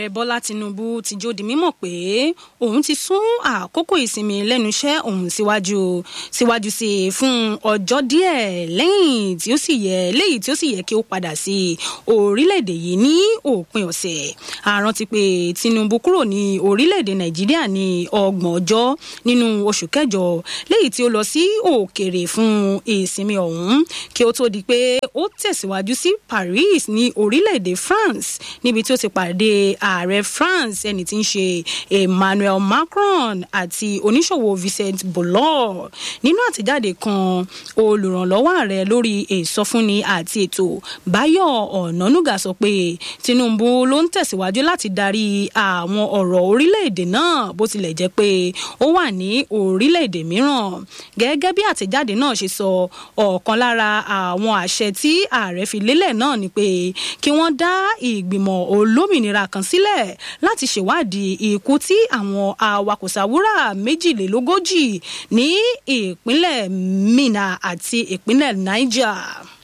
bọ́lá tinubu ti jó di mímọ̀ pé òun ti sún àkókò ìsinmi lẹ́nu iṣẹ́ òun síwájú síwájú sí i fún ọjọ́ díẹ̀ lẹ́yìn tí ó sì yẹ léyìí tí ó sì yẹ kí ó padà sí orílẹ̀-èdè yìí ní òpin ọ̀sẹ̀ àrántí pé tinubu kúrò ní orílẹ̀-èdè nàìjíríà ní ọgbọ̀n ọjọ́ nínú oṣù kẹjọ léyìí tí ó lọ sí òkèèrè fún ìsinmi ọ̀hún kí ó tó di pé ó tẹ̀síwájú sí paris ní orílẹ̀-èdè france níbi tí ó ti pàdé ààrẹ france ẹni tí ń ṣe emmanuel macron àti oníṣòwò vincent bollor nínú àtẹ̀jáde kan olùrànlọ́wọ́ ààrẹ lórí ìsọfúnni àti ètò báyọ̀ ọ̀nànúgà sọ pé tinubu ló ń tẹ̀síwájú láti darí àwọn ọ̀rọ̀ orílẹ̀-èdè náà bó tilẹ̀ jẹ́ pé ó wà ní orílẹ̀-èdè mìíràn gẹ́gẹ́ bí àtẹ̀jáde náà ṣe sọ ọ̀kan lára àwọn àṣẹ tí ààrẹ fi lélẹ̀ náà ni pé kí wọ́n dá ìgbìmọ̀ olómìnira kan sílẹ̀ láti ṣèwádìí ikú tí àwọn awakùsàwúrà méjìlélógójì ní ìpínlẹ̀ minna àti ìpínlẹ̀ niger.